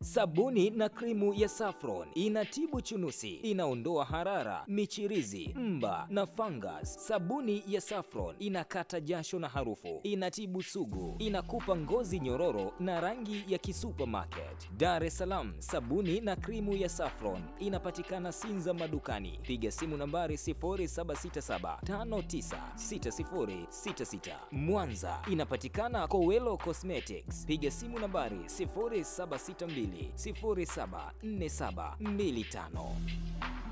Sabuni na krimu ya Saffron inatibu chunusi, inaondoa harara, michirizi, mba na fungus. Sabuni ya Saffron inakata jasho na harufu, inatibu sugu, inakupa ngozi nyororo na rangi ya kisupermarket. Dar es Salaam, sabuni na krimu ya Saffron inapatikana Sinza madukani. Piga simu nambari 0767596066. Mwanza inapatikana Kowelo Cosmetics. Piga simu nambari 0762074725.